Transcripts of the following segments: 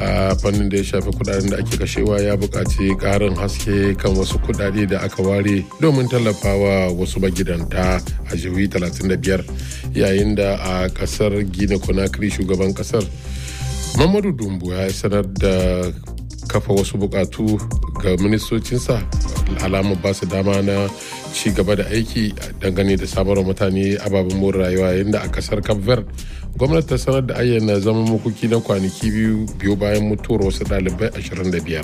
a fannin da ya shafi kudaden da ake kashewa ya buƙaci ƙarin haske kan wasu kudade da aka ware domin tallafawa wasu magidanta a jihohi 35 yayin da a ƙasar gina conakry shugaban ƙasar mamadu dumbu ya sanar da kafa wasu bukatu ga ministocinsa alamar ba su dama na ci gaba da aiki dangane da samarwa mutane ababen more rayuwa yadda a kasar cape verde gwamnati ta sanar da ayyana zaman makoki na kwanaki biyu biyu bayan mutuwar wasu ɗalibai 25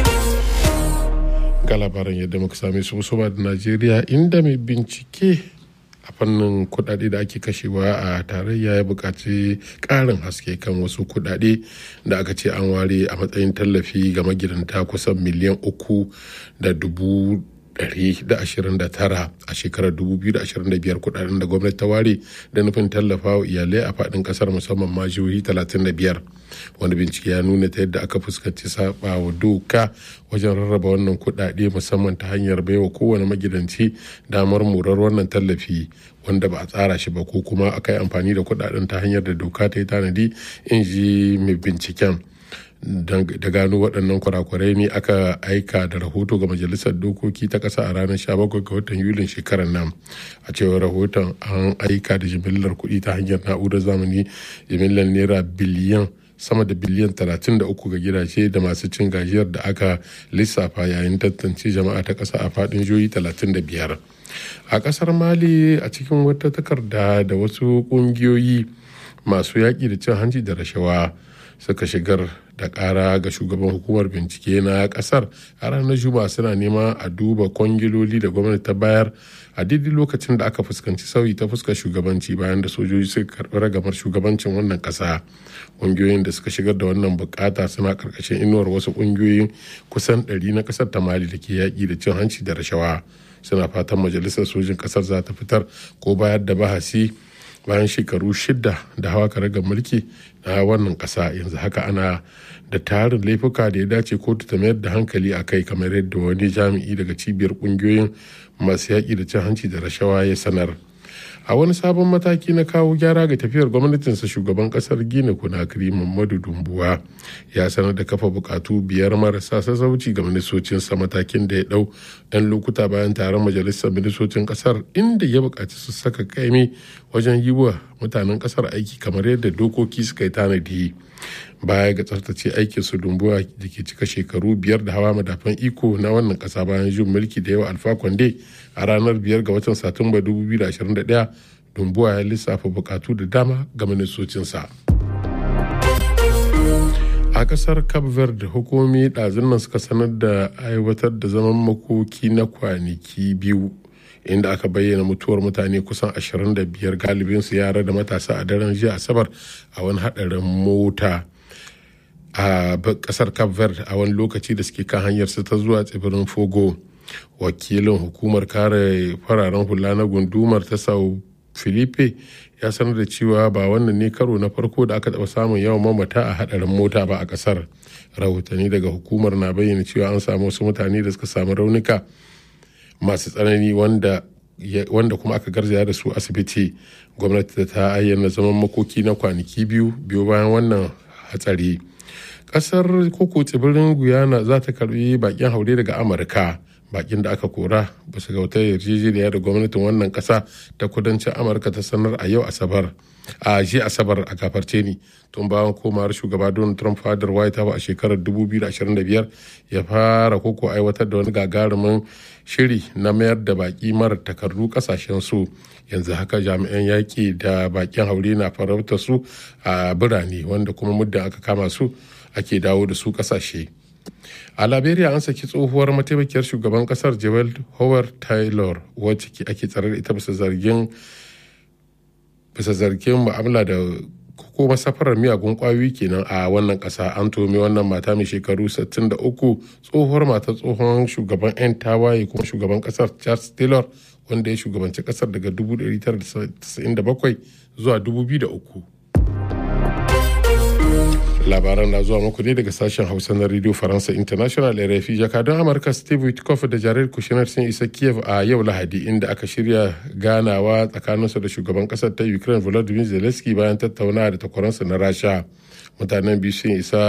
ga labaran yadda muka same su musamman da najeriya inda mai bincike a fannin kudade da ake kashewa a tarayya ya buƙaci ƙarin haske kan wasu kudade da aka ce an ware a matsayin tallafi ga magidanta kusan miliyan uku da dubu 129 a shekarar 2025 kudaden da gwamnati ta ware da nufin tallafa wa iyalai a fadin kasar musamman ma jihohi 35 wani bincike ya nuna ta yadda aka fuskanci saba wa doka wajen rarraba wannan kudade musamman ta hanyar baiwa kowane magidanci damar murar wannan tallafi wanda ba a tsara shi ba ko kuma aka yi amfani da kudaden ta hanyar da doka ta yi tanadi in ji mai binciken da gano waɗannan kurakurai ne aka aika da rahoto ga majalisar dokoki ta ƙasa a ranar 17 ga watan yulin shekarar nan a cewar rahoton an aika da jimillar kuɗi ta hanyar na'urar zamani jimillar naira biliyan sama da biliyan 33 ga gidaje da masu cin gajiyar da aka lissafa yayin tantance jama'a ta ƙasa a faɗin jihohi 35 a ƙasar mali a cikin wata takarda da wasu ƙungiyoyi masu yaƙi da cin hanci da rashawa suka shigar da kara ga shugaban hukumar bincike na kasar a ranar juma'a suna nema a duba kwangiloli da gwamnati ta bayar a daidai lokacin da aka fuskanci sauyi ta fuskar shugabanci bayan da sojoji suka karbi ragamar shugabancin wannan kasa ƙungiyoyin da suka shigar da wannan bukata suna karkashin inuwar wasu ƙungiyoyin kusan ɗari na kasar ta mali da ke yaƙi da cin hanci da rashawa suna fatan majalisar sojin kasar za ta fitar ko bayar da bahasi bayan shekaru shida da hawa karagar mulki na wannan kasa yanzu haka ana da tarin laifuka da ya dace kotu ta mayar da hankali a kai kamar yadda wani jami'i daga cibiyar kungiyoyin masu yaƙi da cin hanci da rashawa ya sanar a wani sabon mataki na kawo gyara ga tafiyar gwamnatinsa shugaban kasar gina kunakiri mamadu dumbuwa ya sanar da kafa bukatu biyar marasa sassauci ga ministocinsa matakin da ya dau yan lokuta bayan taron majalisar ministocin kasar inda ya bukaci su saka kaimi wajen yi wa mutanen kasar aiki kamar yadda dokoki suka yi tanadi baya ga tsaftace aikin su dumbuwa da ke cika shekaru biyar da hawa madafan iko na wannan kasa bayan jin mulki da yawa alfa kwande a ranar biyar ga watan satumba 2021 dumbuwa ya lissafa bukatu da dama ga ministocinsa a kasar cape verde hukumomi ɗazun nan suka sanar da aiwatar da zaman makoki na kwanaki biyu inda aka bayyana mutuwar mutane kusan 25 galibinsu yara da matasa a daren jiya asabar a wani hadarin mota a kasar cape verde a wani lokaci da suke kan hanyar su ta zuwa tsibirin fogo wakilin hukumar kare fararen hula na gundumar ta sao filipe ya sanar da cewa ba wannan ne karo na farko da aka taɓa samun yawan mamata a hadarin mota ba a kasar rahotanni daga hukumar na bayyana cewa an samu wasu mutane da suka samu raunuka masu tsanani wanda wanda kuma aka garzaya da su asibiti gwamnati ta ayyana zaman makoki na kwanaki biyu biyu bayan wannan hatsari kasar koko tsibirin guyana za ta karbi bakin haure daga amurka bakin da aka kora bisa ga wata yarjejeniya da gwamnatin wannan kasa ta kudancin amurka ta sanar a yau asabar a ji asabar a gafarce ni tun bayan komawar shugaba donald trump fadar white house a shekarar 2025 ya fara koko aiwatar da wani gagarumin shiri na mayar da baki mara takardu kasashen su yanzu haka jami'an yaƙi da bakin haure na farauta su a birane wanda kuma muddin aka kama su ake dawo da su kasashe a liberia an saki tsohuwar mataimakiyar shugaban kasar joel howard taylor wacce ake tsare da ita bisa zargin bisa zargin mu'amala da ko masafarar miyagun kwayoyi kenan a wannan kasa an tome wannan mata mai shekaru 63 tsohuwar mata tsohon shugaban 'yan tawaye kuma shugaban kasar charles taylor wanda ya shugabanci kasar daga 1997 zuwa 2003 labaran na zuwa muku ne daga sashen hausa na radio faransa international rfi jakadun amurka steve witkoff da jared kushner sun isa kiev a yau lahadi inda aka shirya ganawa tsakaninsu da shugaban kasar ta ukraine volodymyr zelensky bayan tattaunawa da takwaransa na rasha mutanen biyu sun isa